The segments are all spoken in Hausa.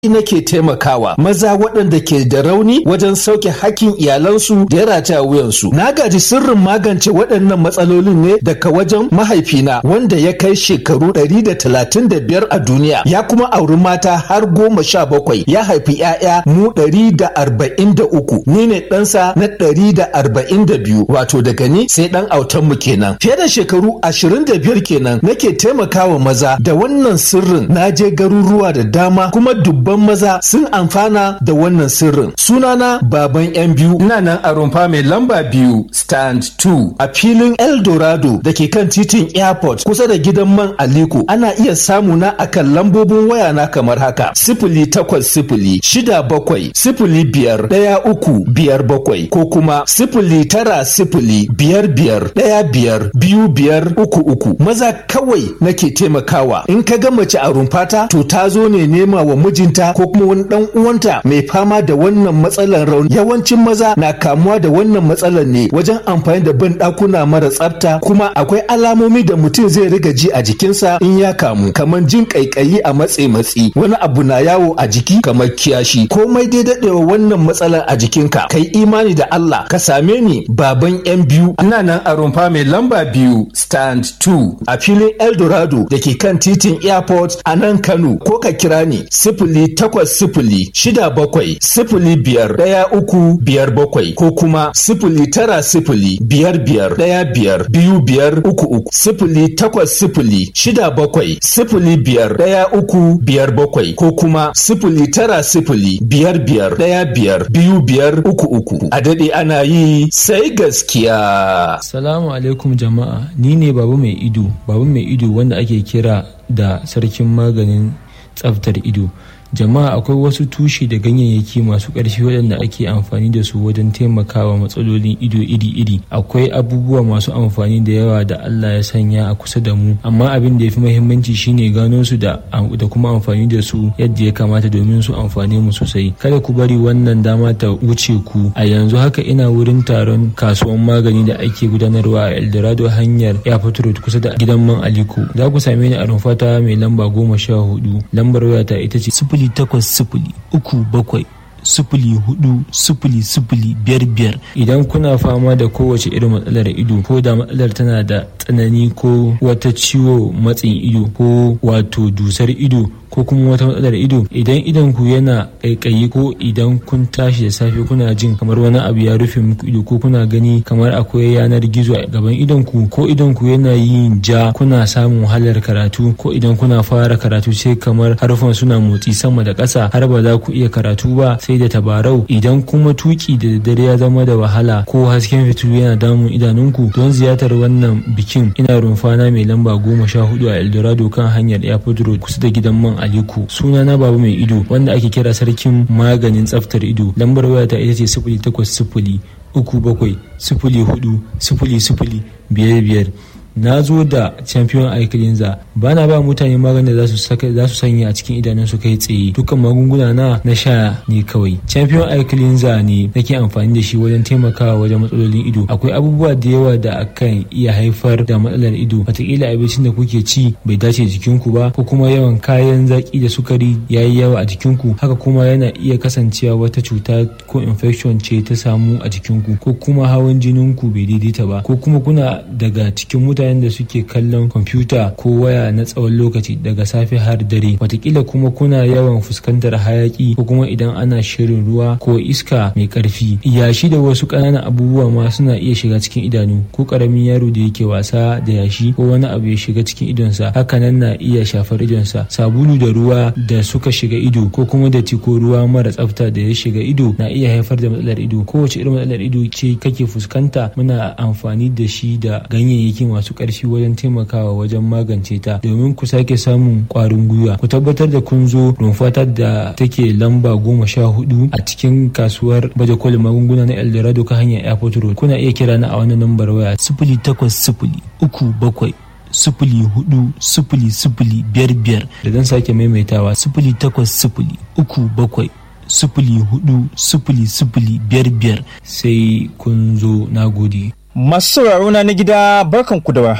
nake taimakawa maza waɗanda ke da rauni wajen sauke hakkin iyalansu da ya rataya wuyansu. Na gaji sirrin magance waɗannan matsalolin ne daga wajen mahaifina wanda ya kai shekaru ɗari da talatin da biyar a duniya ya kuma auri mata har goma sha bakwai ya haifi 'ya'ya mu ɗari da arba'in da uku ni ne ɗansa na ɗari da arba'in da biyu wato daga ni sai ɗan autan mu kenan. Fiye da shekaru ashirin da biyar kenan nake taimakawa maza da wannan sirrin na je garuruwa da dama kuma dubban maza sun amfana da wannan sirrin. Sunana baban yan biyu ina nan a rumfa mai lamba biyu stand 2 a filin Eldorado da ke kan titin airport kusa da gidan man Aliko ana iya samu na akan lambobin waya na kamar haka sifili takwas sifili shida bakwai sifili biyar ɗaya uku biyar bakwai ko kuma sifili tara sifili biyar biyar ɗaya biyar biyu biyar uku uku maza kawai nake taimakawa in ka ga mace a rumfata to ta zo ne nema wa mijinta ko kuma wani dan uwanta mai fama da wannan matsalar rauni yawancin maza na kamuwa da wannan matsalar ne wajen amfani da ban dakuna mara tsafta kuma akwai alamomi da mutum zai riga ji a jikinsa in ya kamu kamar jin kaikayi a matse matsi wani abu na yawo a jiki kamar kiyashi komai dai dadewa wannan matsalar a jikinka kai imani da Allah ka same ni baban yan biyu ina nan a rumfa mai lamba biyu stand 2 a filin Eldorado da ke kan titin airport a nan Kano ko ka kira ni sifili takwas sifili shida bakwai sifili biyar ɗaya uku biyar bakwai ko kuma sifili tara sifili biyar biyar ɗaya biyar biyu biyar uku uku sifili takwas sifili shida bakwai sifili biyar ɗaya uku biyar bakwai ko kuma sifili tara sifili biyar biyar ɗaya biyar biyu biyar uku uku a daɗe ana yi sai gaskiya. Salamu alaikum jama'a ni ne babu mai ido babu mai ido wanda ake kira da sarkin maganin tsaftar ido jama'a akwai wasu tushe da ganyayyaki masu ƙarfi waɗanda ake amfani da su wajen taimakawa matsalolin ido iri-iri akwai abubuwa masu amfani da yawa da Allah ya sanya a kusa da mu amma abin da ya fi muhimmanci shine gano su da da kuma amfani da su yadda ya kamata domin su amfane mu sosai kada ku bari wannan dama ta wuce ku a yanzu haka ina wurin taron kasuwan magani da ake gudanarwa a Eldorado hanyar Airport Road kusa da gidan man Aliko za ku same ni a rumfata mai lamba goma sha hudu lambar wayata ita ce sifili takwas sifili uku bakwai sifili hudu sifili sifili biyar biyar idan kuna fama da kowace irin matsalar ido ko da matsalar tana da tsanani ko wata ciwo matsin ido ko wato dusar ido ko kuma wata matsalar ido idan idan ku yana kaikayi ko idan kun tashi da safe kuna jin kamar wani abu ya rufe muku ido ko kuna gani kamar akwai yanar gizo a gaban idon ku ko idan ku yana yin ja kuna samun wahalar karatu ko idan kuna fara karatu sai kamar harfan suna motsi sama da ƙasa har ba za ku iya karatu ba sai da tabarau idan kuma tuki da dare ya zama da wahala ko hasken fitilu yana damun idanunku don ziyartar wannan bikin ina rumfana mai lamba goma sha hudu a eldorado kan hanyar airport road kusa da gidan man Aliko suna na babu mai ido wanda ake kira sarkin maganin tsaftar ido lambar wayata ita ce sifili takwas sifili uku bakwai sifili hudu sifili sifili biyar biyar na zo da champion eye cleanser ba na ba mutane maganin da za su sanya a cikin idanunsu kai tsaye dukkan magunguna na na sha ne kawai champion eye cleanser ne nake amfani da shi wajen taimakawa wajen matsalolin ido akwai abubuwa da yawa da akan iya haifar da matsalar ido wataƙila abincin da kuke ci bai dace jikinku ba ko kuma yawan kayan zaki da sukari ya yi yawa a jikinku haka kuma yana iya kasancewa wata cuta ko infection ce ta samu a jikinku ko kuma hawan jininku bai daidaita ba ko kuma kuna daga cikin mutane mutanen da suke kallon kwamfuta ko waya na tsawon lokaci daga safe har dare watakila kuma kuna yawan fuskantar hayaki ko kuma idan ana shirin ruwa ko iska mai karfi yashi da wasu ƙananan abubuwa ma suna iya shiga cikin idanu ko ƙaramin yaro da yake wasa da yashi ko wani abu ya shiga cikin idonsa hakanan na iya shafar idonsa sabulu da ruwa da suka shiga ido ko kuma da ko ruwa mara tsafta da ya shiga ido na iya haifar da matsalar ido kowace irin matsalar ido ce kake fuskanta muna amfani da shi da ganyayyaki masu ƙarfi wajen taimakawa wajen magance ta domin ku sake samun ƙwarin gwiwa ku tabbatar da kun zo rumfatar da take lamba goma sha hudu a cikin kasuwar baje kolin magunguna na eldorado ka hanyar airport road kuna iya kira na a wannan lambar waya sifili takwas sifili uku bakwai sifili hudu sifili sifili biyar biyar da zan sake maimaitawa sifili takwas sifili uku bakwai sifili hudu sifili sifili biyar biyar sai kun zo na gode Masu sauraro na na gida barkanku da warhaka.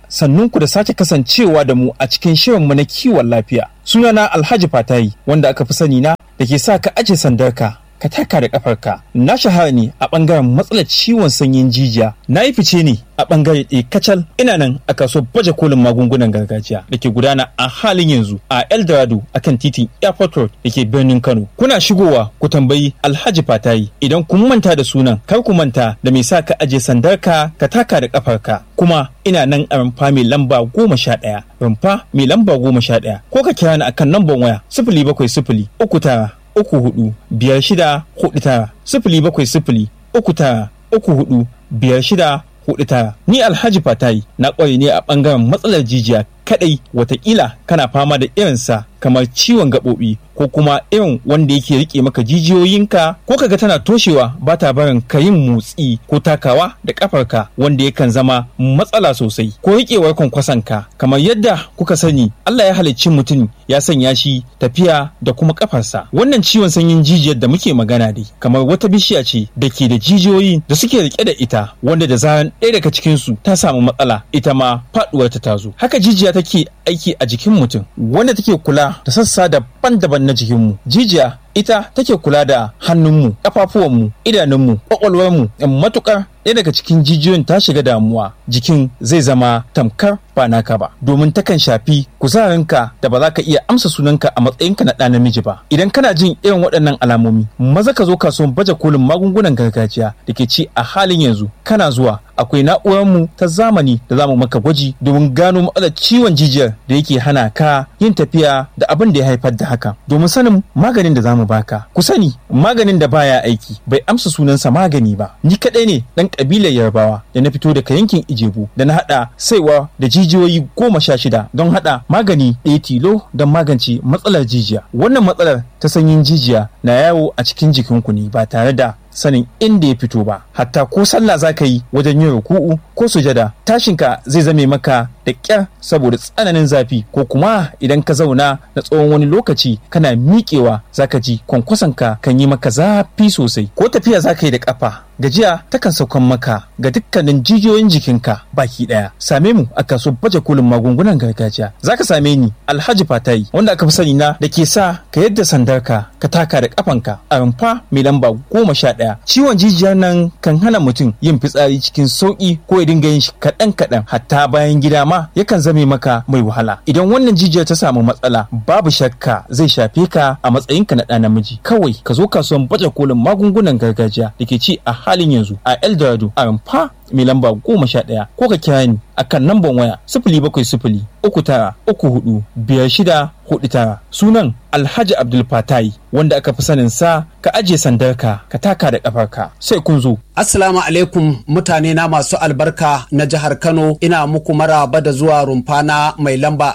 sannunku da sake kasancewa da mu a cikin shirinmu na kiwon lafiya. Sunana Alhaji Fatayi wanda aka fi sani na da ke sa ka aje sandarka ka taka da kafarka. Na shahara ne a ɓangaren matsalar ciwon sanyin jijiya. Na yi fice ne a ɓangare ɗaya kacal ina nan a kasuwar baje kolin magungunan gargajiya da ke gudana a halin yanzu a Eldorado akan titin Airport Road da ke birnin Kano. Kuna shigowa ku tambayi Alhaji Fatayi idan kun manta da sunan kar ku manta da me sa ka aje sandarka ka taka da kafarka. Kuma ina nan a rumfa mai lamba goma sha ɗaya rumfa mai lamba goma sha ɗaya ko ka kira ni akan lambar waya sifili bakwai sifili uku tara uku hudu biyar shida hudu tara sifili bakwai sifili uku tara uku hudu biyar shida hudu tara ni alhaji fatayi na ƙware ne a ɓangaren matsalar jijiya kadai watakila kana fama da irinsa kamar ciwon gaɓoɓi ko kuma irin wanda yake rike maka jijiyoyinka ko kaga tana toshewa ba ta barin ka yin motsi ko takawa da kafarka wanda yakan zama matsala sosai ko riƙewar kwankwasonka kamar yadda kuka sani Allah ya halicci mutum ya sanya shi tafiya da kuma kafarsa wannan ciwon sanyin jijiyar da muke magana dai kamar wata bishiya ce da ke da jijiyoyi da suke rike da ita wanda da zaran ɗaya daga cikinsu ta samu matsala ita ma faɗuwar ta tazo haka jijiya take aiki a jikin mutum wanda take kula da sassa daban-daban na jikinmu jijiya ita take kula da hannunmu ƙafafuwanmu idanunmu ƙwaƙwalwarmu matukar ɗaya daga cikin jijiyoyin ta shiga damuwa jikin zai zama tamkar ba naka ba domin takan shafi kuzarinka da ba za ka iya amsa sunanka a matsayinka na ɗa namiji ba idan kana jin irin waɗannan alamomi maza ka zo kasuwan baje kolin magungunan gargajiya da ke ci a halin yanzu kana zuwa akwai na'urarmu ta zamani da za mu maka gwaji domin gano matsalar ciwon jijiyar da yake hana ka yin tafiya da abin da ya haifar da haka domin sanin maganin da za mu baka ku sani maganin da baya aiki bai amsa sunansa magani ba ni kaɗai ne ɗan ƙabilar yarbawa da na fito daga yankin ijebu da na haɗa saiwa da jijiyoyi goma sha shida don haɗa magani ɗaya tilo don magance matsalar jijiya wannan matsalar ta sanyin jijiya na yawo a cikin jikinku ne ba tare da sanin inda ya fito ba hatta ko sallah za ka yi wajen yin ruku'u ko sujada tashinka zai zame maka da ƙyar saboda tsananin zafi ko kuma idan ka zauna na tsawon wani lokaci kana miƙewa za ka ji kwankwasonka kan yi maka zafi sosai ko tafiya za ka yi da ƙafa gajiya takan saukan maka ga dukkanin jijiyoyin jikinka baki daya same mu a kasuwar baje kolin magungunan gargajiya zaka same ni alhaji fatayi wanda aka fi sani na da ke sa ka yadda sandarka ka taka da kafanka a rumfa mai lamba goma sha daya ciwon jijiyar nan kan hana mutum yin fitsari cikin sauki ko ya dinga yin shi kaɗan kaɗan hatta bayan gida ma yakan zame maka mai wahala idan wannan jijiyar ta samu matsala babu shakka zai shafe ka a matsayinka na ɗa namiji kawai ka zo kasuwan baje kolin magungunan gargajiya da ke ci a halin yanzu a Eldorado a rumfa mai lamba goma sha ɗaya ko ka kira ni a kan namban waya sifili bakwai sifili uku tara uku hudu biyar shida hudu tara sunan Alhaji Abdul Fatai wanda aka fi sanin sa ka ajiye sandarka ka taka da kafarka sai kun zo. Assalamu alaikum mutane na masu albarka na jihar Kano ina muku maraba da zuwa rumfa na mai lamba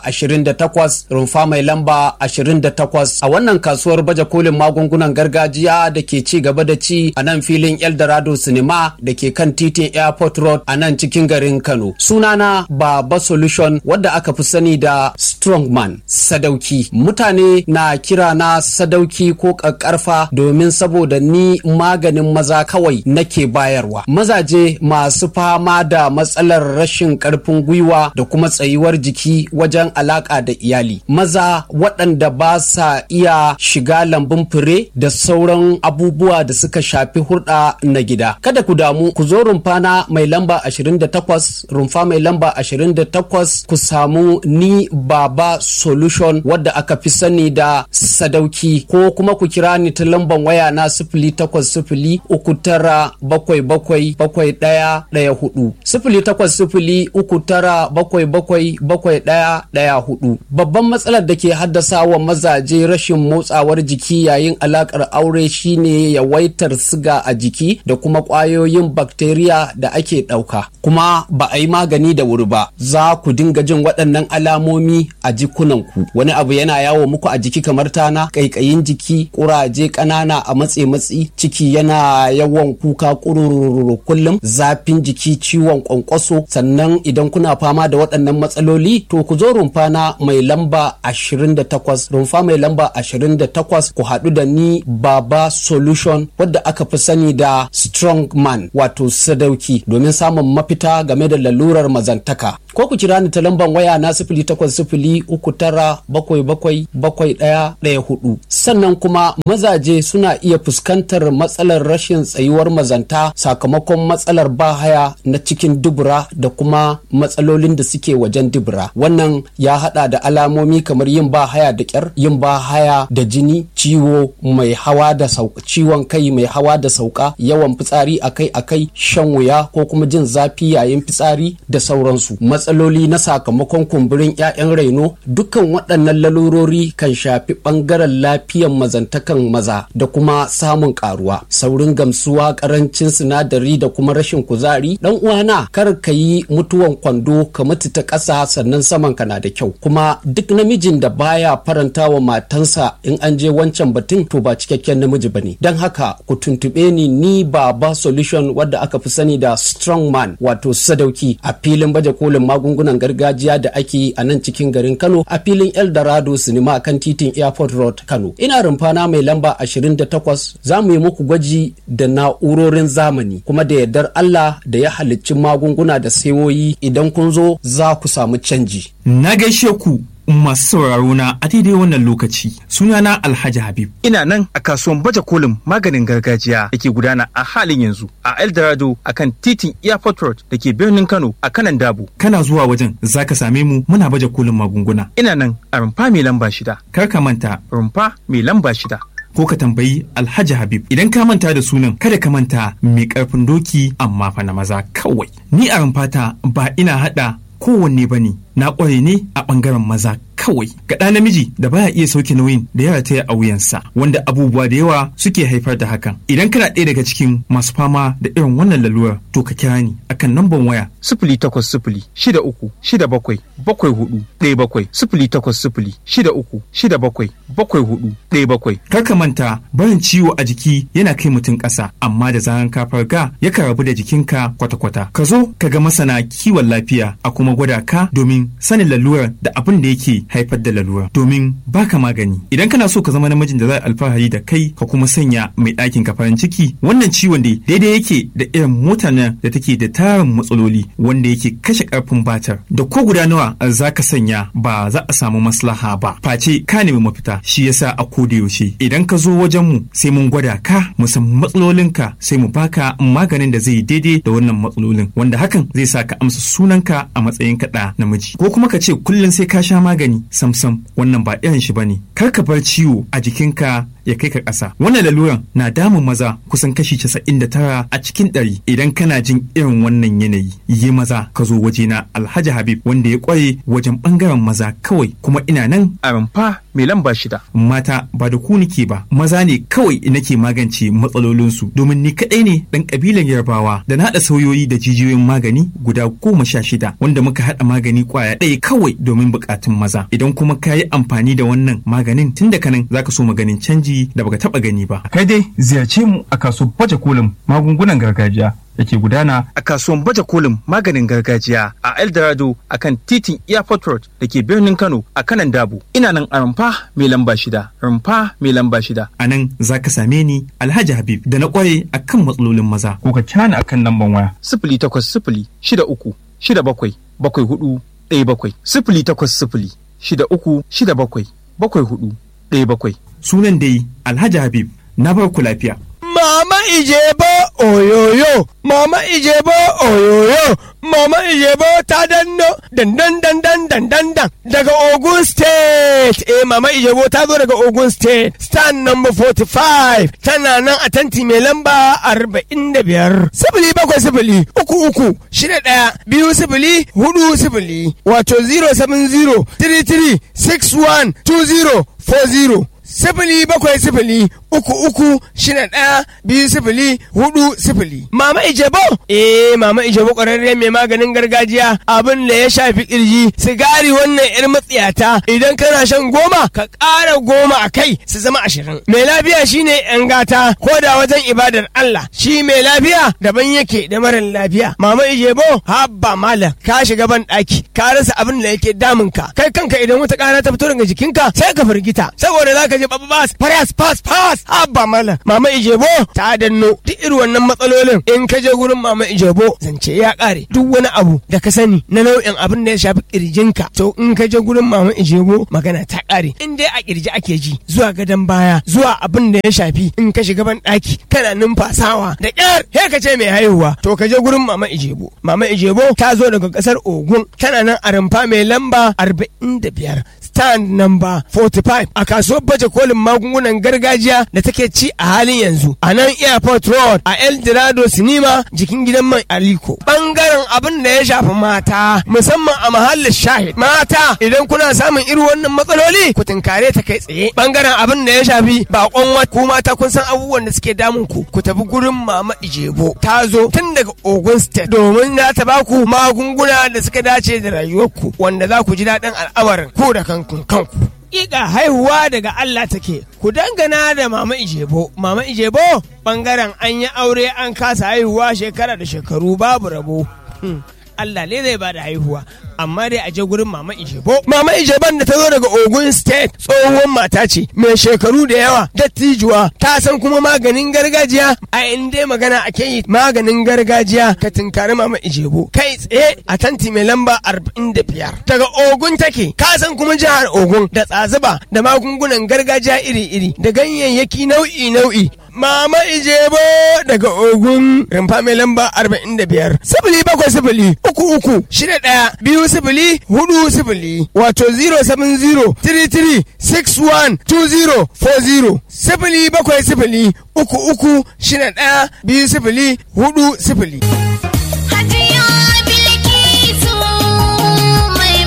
28 rumfa mai lamba 28 a wannan kasuwar baje kolin magungunan gargajiya da ke ci gaba da ci a nan filin Eldorado Cinema da ke kan titin Airport Road a nan cikin garin Kano. Sunana Baba Solution wadda aka fi sani da Strongman Sadauki. Mutane na kira na Sadauki ko ƙaƙƙarfa domin saboda ni maganin maza kawai nake bayarwa. Mazaje masu fama da matsalar rashin ƙarfin gwiwa da kuma tsayuwar jiki wajen alaƙa da iyali. Maza waɗanda ba sa iya shiga lambun fure da sauran abubuwa da suka shafi hurɗa na gida. Kada ku damu ku zo rumfana mai lamba 28 rumfa mai lamba 28 ku samu ni baba solution wadda aka fi sani da sadauki ko kuma ku kira ni ta lamban waya na sifili takwas sifili uku tara bakwai bakwai bakwai ɗaya ɗaya hudu sifili takwas sifili uku tara bakwai bakwai bakwai ɗaya ɗaya hudu babban matsalar da ke haddasa wa mazaje rashin motsawar jiki yayin alakar aure shine yawaitar siga a jiki da kuma ƙwayoyin bakteriya da ake ɗauka kuma ba a yi magani da wuri ba za ku dinga jin waɗannan alamomi a jikunanku wani abu yana yawo muku a jiki kamar tana ƙaiƙayin jiki ƙuraje ƙanana a matse matsi ciki yana yawan kuka ƙurururu kullum zafin jiki ciwon ƙwanƙwaso sannan idan kuna fama da waɗannan matsaloli to ku zo rumfa na mai lamba 28 rumfa mai lamba 28 ku haɗu da ni baba solution wadda aka fi sani da strong man wato sadauki domin samun mafita game da lalurar mazantaka ko ku kira ni ta lambar waya na sifili takwas sifili uku tara bakwai bakwai bakwai ɗaya ɗaya hudu sannan kuma mazaje suna iya fuskantar matsalar rashin tsayuwar mazanta sakamakon matsalar bahaya na cikin dubura da kuma matsalolin da suke wajen dubura wannan ya hada da alamomi kamar yin bahaya da kyar yin bahaya da jini ciwo mai hawa da sauka ciwon kai mai hawa da sauka yawan fitsari akai-akai shan wuya ko kuma jin zafi yayin fitsari da sauransu matsaloli na sakamakon kumburin 'ya'yan raino dukkan waɗannan lalurori kan shafi ɓangaren lafiyan mazantakan maza da kuma samun karuwa saurin gamsuwa karancin sinadari da kuma rashin kuzari dan uwana kar ka yi mutuwan kwando ka mutu ta ƙasa sannan saman ka na da kyau kuma duk namijin da baya faranta wa matansa in an je wancan batun to ba cikakken namiji bane don haka ku tuntube ni ni baba solution wadda aka fi sani da strong man wato sadauki a filin baje kolin magungunan gargajiya da ake yi a nan cikin garin Kano a filin Eldorado Cinema kan titin Airport Road Kano ina rumfana mai lamba 28 za mu yi muku gwaji da na'urorin zamani kuma da yardar Allah da ya halicci magunguna da sayoyi idan kun zo za ku samu canji. Na gaishe ku masu sauraro na a daidai wannan lokaci sunana Alhaji Habib. Ina nan a kasuwan baje kolin maganin gargajiya da ke gudana a halin yanzu a Eldorado a kan titin Airport Road da ke birnin Kano a kanan Dabo. Kana zuwa wajen zaka same mu muna baje kolin magunguna. Ina nan a rumfa mai lamba shida. Kar ka manta rumfa mai lamba shida. ko ka tambayi Alhaji Habib idan ka manta da sunan kada ka manta mai karfin doki amma fa na maza kawai ni a rumfata ba ina hada kowanne bane na ƙware ne a ɓangaren maza kawai ga ɗa namiji da baya iya sauke nauyin da ya rataya a wuyansa wanda abubuwa da yawa suke haifar da hakan idan kana ɗaya daga cikin masu fama da irin wannan lalurar to ka kira ni akan namban waya sifili takwas sifili shida uku shida bakwai bakwai hudu ɗaya bakwai sifili takwas sifili shida uku shida bakwai bakwai hudu ɗaya bakwai kar ka manta barin ciwo a jiki yana kai mutum ƙasa amma da zaran ka farga yakan rabu da jikinka kwata-kwata ka zo ka ga masana kiwon lafiya a kuma gwada ka domin sanin lalurar da abin da yake haifar da lalurar domin baka magani idan kana so ka zama namijin da za a alfahari da kai ka kuma sanya mai ɗakin ka farin ciki wannan ciwon dai daidai yake da irin motar nan da take da tarin matsaloli wanda yake kashe karfin batar da ko guda nawa za ka sanya ba za a samu maslaha ba face ka nemi mafita shi yasa a koda yaushe idan ka zo wajen mu sai mun gwada ka mu san matsalolinka sai mu baka maganin da zai daidai da wannan matsalolin wanda hakan zai sa ka amsa sunanka a matsayin kaɗa namiji ko kuma ka ce kullum sai ka sha magani samsam wannan ba irin shi bane kar ka bar ciwo a jikinka ya kai ka ƙasa wannan laluran na damun maza kusan kashi casa'in da tara a cikin ɗari idan kana jin irin wannan yanayi yi maza ka zo wajena alhaji habib wanda ya ƙware wajen ɓangaren maza kawai kuma ina nan a rumfa mai lamba shida mata ba da ku nike ba maza ne kawai nake magance matsalolinsu domin ni kaɗai ne ɗan ƙabilan yarbawa da na haɗa sauyoyi da jijiyoyin magani guda goma sha shida wanda muka haɗa magani ƙwaya ɗaya kawai domin buƙatun maza idan kuma ka yi amfani da wannan maganin tun da kanan zaka so maganin canji da baka taɓa gani ba kai dai ziyarce mu a kasuwar baje kolin magungunan gargajiya da ke gudana a kasuwan baje kolin maganin gargajiya a Eldorado a kan titin Airport Road da ke birnin Kano a kanan Dabo. Ina nan a rumfa mai lamba shida, rumfa mai lamba shida. A nan za ka same ni Alhaji Habib da na kware a kan matsalolin maza. Ko ka cana a kan lamban waya. Sifili takwas sifili shida uku shida bakwai bakwai hudu ɗaya bakwai. Sifili takwas sifili shida uku shida bakwai bakwai hudu ɗaya bakwai. Sunan dai Alhaji Habib na bar ku lafiya. Mama Ijebo oyoyo, Mama Ijebo oyoyo, Mama Ijebo ta danno dandan dandan dandan dan daga Ogun State. Eh Mama Ijebo ta zo daga Ogun State. Stand number 45 tana nan a tanti mai lamba 45. Sifili bakwai sifili uku uku shida ɗaya biyu sifili hudu sifili wato 070 33 61 20 40. sifili bakwai sifili uku uku shida ɗaya biyu sifili hudu sifili. Mama Ijebo? Eh Mama Ijebo ƙwararre mai maganin gargajiya abin da ya shafi ƙirji sigari wannan yar matsiyata idan kana shan goma ka ƙara goma a kai su zama ashirin. Mai lafiya shine yan gata ko da wajen ibadar Allah shi mai lafiya daban yake da marar lafiya. Mama Ijebo habba malam ka shiga ban ɗaki ka rasa abin da yake damunka kai kanka idan wata ƙara ta fito daga jikinka sai ka firgita saboda zaka ji babas faras fas fas abba mala mama ijebo ta danno duk irin wannan matsalolin in ka je gurin mama ijebo zance ya kare duk wani abu da ka sani na nau'in abin da ya shafi kirjinka to in ka je gurin mama ijebo magana ta kare in dai a kirji ake ji zuwa gadon baya zuwa abin da ya shafi in ka shiga ban daki kana numfasawa da kyar he ka ce mai haihuwa to ka je gurin mama ijebo mama ijebo ta zo daga kasar ogun tana nan a rumfa mai lamba 45 stand number 45 a kasuwar baje kolin magungunan gargajiya da take ci a halin yanzu a nan airport road a el dorado sinima jikin gidan mai aliko bangaren abin da ya shafi mata musamman a mahallin shahid mata idan kuna samun irin wannan matsaloli ku tunkare ta kai tsaye bangaren abin da ya shafi bakon wata ku mata kun san abubuwan da suke damun ku ku tafi gurin mama ijebo ta zo tun daga ogun state domin na ta baku magunguna da suka dace da rayuwarku wanda za ku ji daɗin al'amarin ku da kanku kanku Iga haihuwa daga Allah take, ku dangana da Mama Ijebo. Mama Ijebo ɓangaren an yi aure an kasa haihuwa shekara da shekaru babu rabo. Hmm. Allah ne zai bada haihuwa amma dai a je gurin mama Ijebo. Mama Ijeban da ta zo daga Ogun State tsohuwar mata ce mai shekaru da yawa dattijuwa ta san kuma maganin gargajiya a inda magana ake yi maganin gargajiya ka tunkari mama Ijebo kai tsaye a tanti mai lamba 45 daga Ogun take ka san kuma jihar Ogun da tsazuba da magungunan gargajiya iri-iri da ganyayyaki nau'i-nau'i Mama Ijebo daga Ogun rumfa mai lamba 45 sifili bakwai sifili uku uku shida ɗaya biyu sifili hudu sifili wato 070 33 61 20 40 sifili bakwai sifili uku uku shida ɗaya biyu sifili hudu sifili. Hajiya Bilkisu mai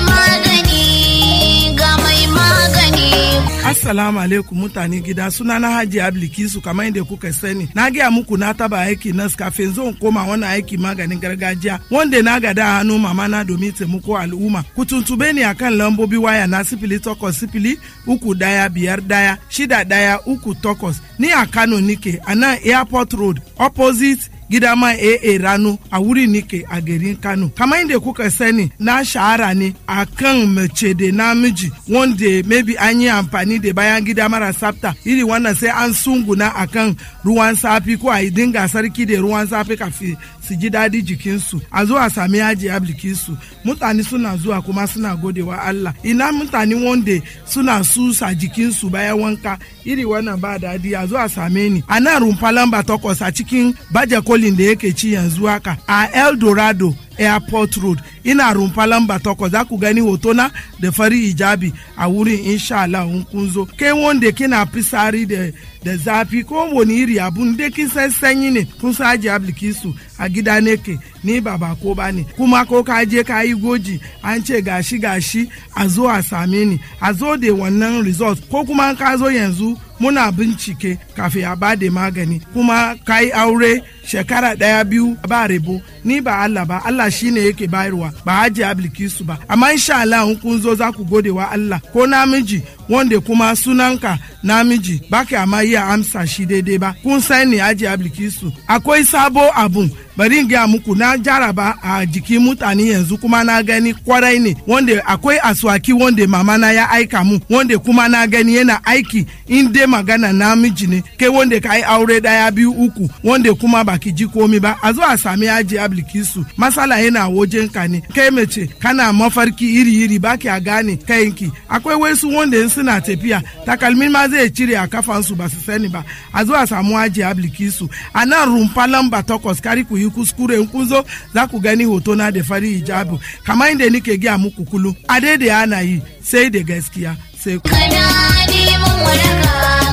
magani ga mai magani. Assalamu alaikum mutane gida suna na Haji Ablikisu kamar yadda kuka sani. Na gaya muku na taba aiki nas kafin zan koma wannan aiki maganin gargajiya wanda na gada a hannu mama na domin taimako al'umma. Ku tuntube ni akan lambobi waya na sifili takwas sifili uku daya biyar daya shida daya uku takwas. Ni a Kano nike a nan Airport Road opposite gida ma AA rano a wuri nike a garin Kano. Kamar yadda kuka sani na shahara ne a kan mace da namiji wanda maybe an yi amfani da bayan gida mara tsafta iri wannan sai an sunguna a kan ruwan safi ko a yi dinga sarki da ruwan safi kafin su ji daɗi jikinsu a zo a sami yaji ablikinsu mutane suna zuwa kuma suna godewa Allah ina mutane wanda suna susa jikinsu bayan wanka iri wannan ba daɗi a zo a same ni a nan rumfa lamba takwas a cikin baje kolin da yake ci yanzu haka a El Dorado airport road ina rumfa lamba takwas za ku gani hotona da fari hijabi a wurin insha Allah in kun zo kai wanda kina fisari da da zafi ko wani iri abun da kin san sanyi ne kun sa aji ablikisu a gida ne ke ni ba ba ko ba ne kuma ko ka je ka yi goji an ce gashi gashi a zo a same ni a zo da wannan result ko kuma ka zo yanzu muna bincike kafin a ba da magani kuma ka yi aure shekara ɗaya biyu ba rebo ni ba Allah ba Allah shine yake bayarwa ba haji ablikisu ba amma insha Allah in kun zo za ku gode wa Allah ko namiji wanda kuma sunanka namiji baka amma iya amsa shi daidai ba kun sani haji ablikisu akwai sabo abun bari in gaya muku na jaraba a jikin mutane yanzu kuma na gani kwarai ne wanda akwai aswaki wanda mama na ya aika mu wanda kuma na gani yana aiki in dai magana namiji ne kai wanda ka yi aure daya biyu uku wanda kuma baki ji komi ba a zo a sami yaji ablikisu masala yana wajen ka ne kai mace kana mafarki iri iri baki a gane kayanki akwai wasu wanda in suna tafiya takalmin ma zai cire a kafansu ba su sani ba a zo a samu yaji ablikisu a nan rumfa lamba takwas kari ku yi kuskure in kun zo za ku gani hoto na da fari hijabu kamar inda nike gaya muku kullum a daidai ana yi sai da gaskiya sai ku Kana neman waraka